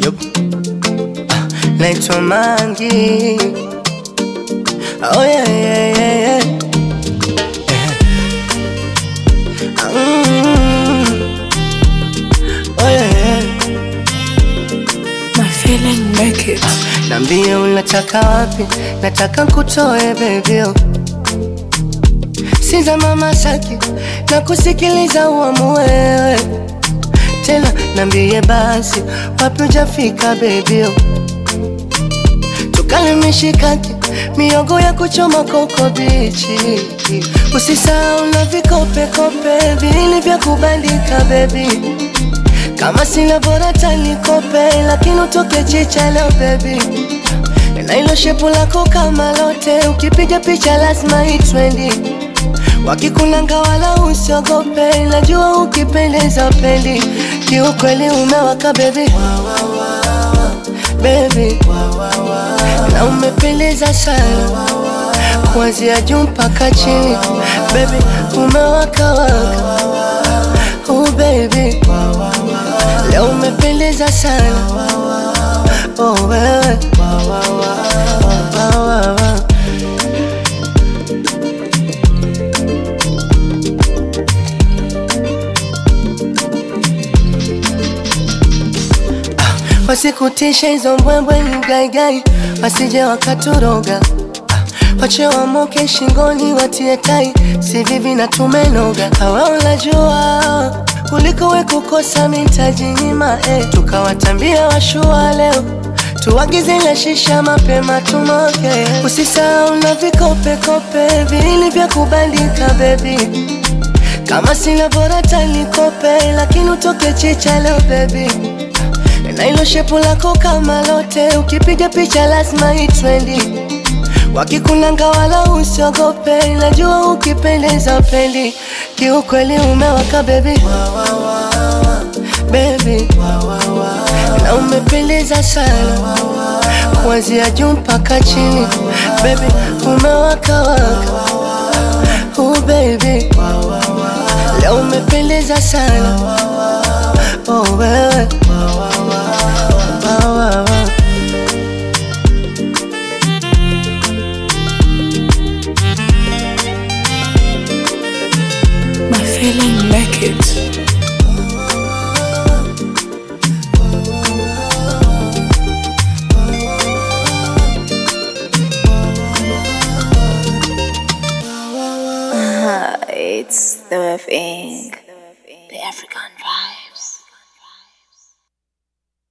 Yup. Ah, naitwa Mangi. Oh yeah, yeah, yeah, yeah. Ah, mm. Oh yeah, yeah. My feeling make it. Nambie unataka wapi, nataka kutoe bebio Siza mama saki na kusikiliza uamue wewe tena, nambie basi wapi ujafika bebio, tukale mishikaki miogo ya kuchoma koko bichi, usisahau na vikopekope vili vya kubandika bebi kama sina bora tanikope, lakini utoke chicha leo baby, na ilo shepu lako kama lote, ukipiga picha lazima itrendi. Wakikunanga wala usiogope, najua ukipendeza pendi, kiukweli umewaka baby, baby, na umependeza sana kuanzia juu mpaka chini, baby, umewaka waka, oh baby Leo umependeza sana oh, wewe Wa, wa, wa. Ah, Wasikutishe hizo mbwembwe ni gaigai, wasije wakaturoga Ah, Wache wamoke shingoni watie tai, si vivi na tumenoga. Hawa unajua kuliko we kukosa mitaji nyima eh. Tukawatambia washua leo tuagize na shisha mapema tumoke. Usisahau na vikopekope vili vya kubandika bebi, kama sina bora tanikope, lakini utoke chicha leo bebi, na ilo shepu lako kama lote, ukipiga picha lazima itrendi. Wakikunanga wala usiogope, najua ukipendeza pendi, kiukweli umewaka baby, baby, na umependeza sana kuanzia juu mpaka chini, baby, umewaka waka, oh baby, leo umependeza sana, oh wewe, wa, wa, wa. My feeling make it. it's the thing. The African vibe.